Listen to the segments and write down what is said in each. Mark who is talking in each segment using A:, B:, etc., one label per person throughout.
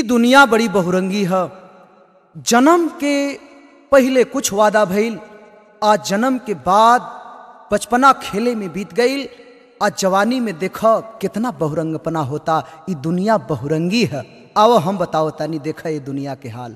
A: दुनिया बड़ी बहुरंगी है जन्म के पहले कुछ वादा भइल आज जन्म के बाद बचपना खेले में बीत गई आज जवानी में देख कितना बहुरंगपना होता ई दुनिया बहुरंगी है आओ हम बताओ तानी देखा ये दुनिया के हाल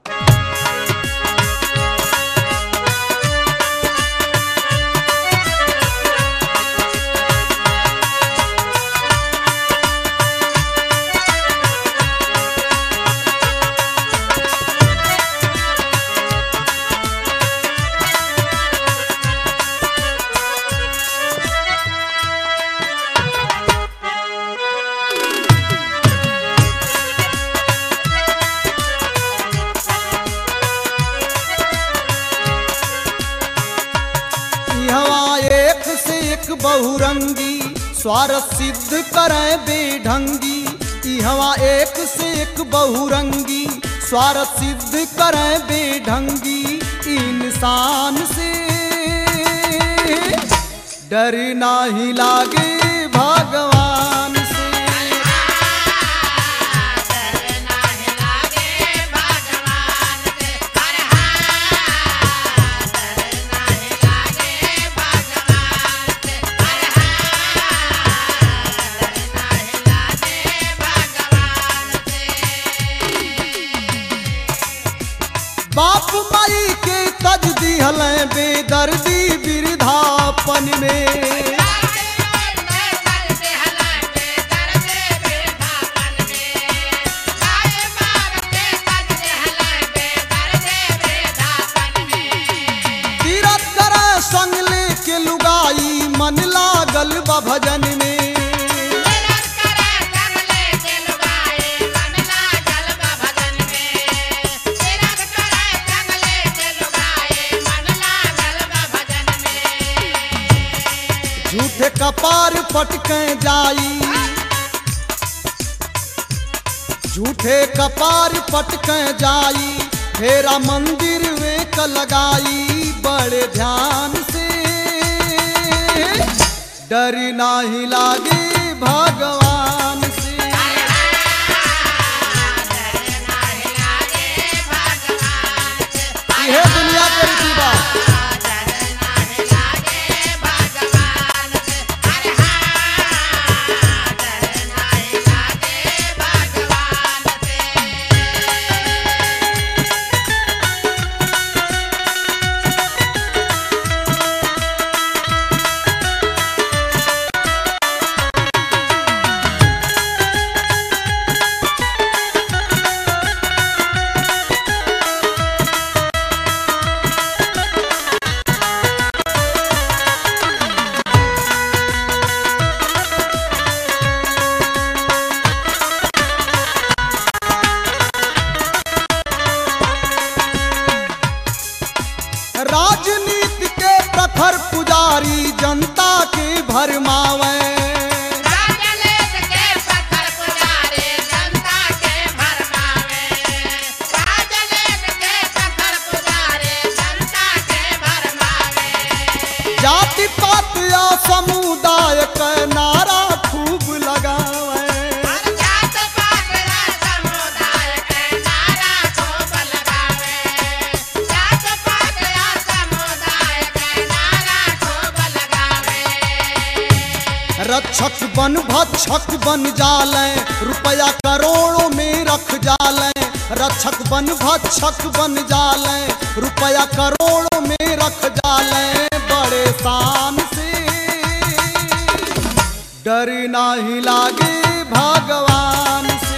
B: हवा एक से एक बहुरंगी स्वार्थ सिद्ध करे बेढंगी ई हवा एक से एक बहुरंगी स्वार्थ सिद्ध करे बेढंगी इंसान से डर नाही लागे भगवान से बाप माई के तज दिहल बेदर्दी वृद्धापन में तीरथ करे संग लेके लुगाई मन लागल बा भजन में झूठे कपार पटके जाई झूठे कपार पटके जाई फेरा मंदिर में क लगाई बड़े ध्यान से डर नाही लागे भगवान से यह दुनिया के रीति बा राजनीति के प्रखर पुजारी जनता के भरमावे जाति पात या समुदाय का नारा खूब लगावे रक्षक बन भक्षक बन जाले रुपया करोड़ों में रख जाले रक्षक बन भक्षक बन जाले रुपया करोड़ों में रख जाले बड़े शान से डर नाही लागे भगवान से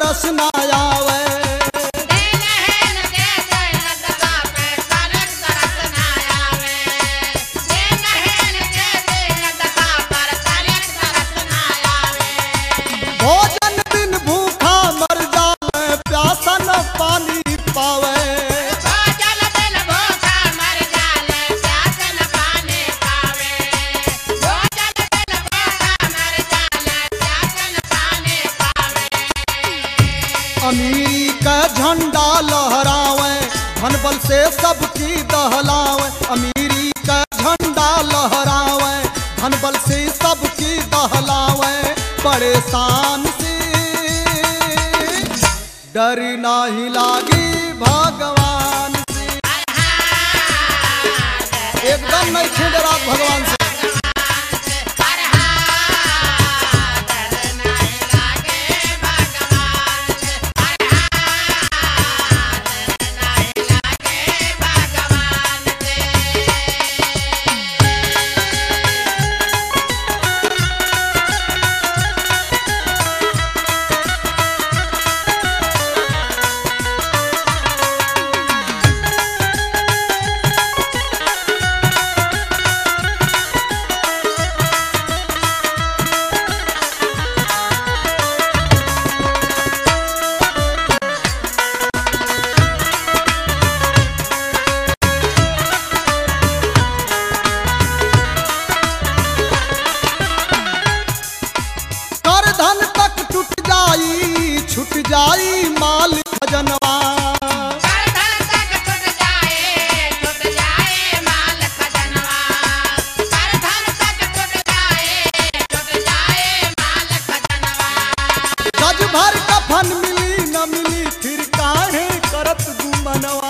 B: तरस ना आवे भोजन बिन भूखा मर जावे प्यासा न पानी पावे अमीरी का झंडा लहरावे धन बल से सबकी दहलावे अमीरी का झंडा लहरावे धन बल से सबकी दहलावे परेशान से डर नाही लागी भगवान से एकदम नहीं थे डरा भगवान से कर धन तक टूट जाई छूट जाई माल खजनवा गज भर कफन मिली न मिली फिर काहे करत गुमनवा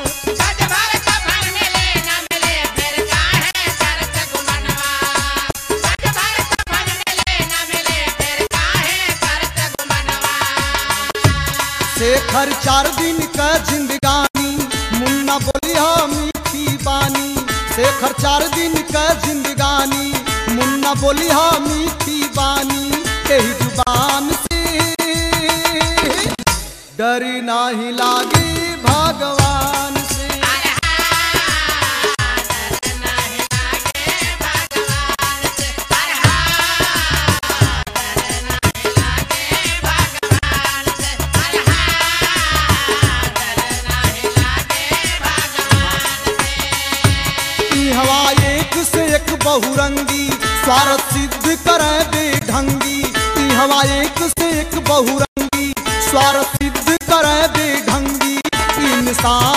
B: शेखर चार दिन का जिंदगानी मुन्ना बोलिया मीठी बानी शेखर चार दिन का जिंदगानी मुन्ना बोलिया मीठी बानी यही जुबान से डर नाही लागी भगवान से ई हवा एक से एक बहुरंगी स्वार्थ सिद्ध करे बेढंगी ई हवा एक से एक बहुरंगी स्वार्थ सिद्ध करे बेढंगी इंसान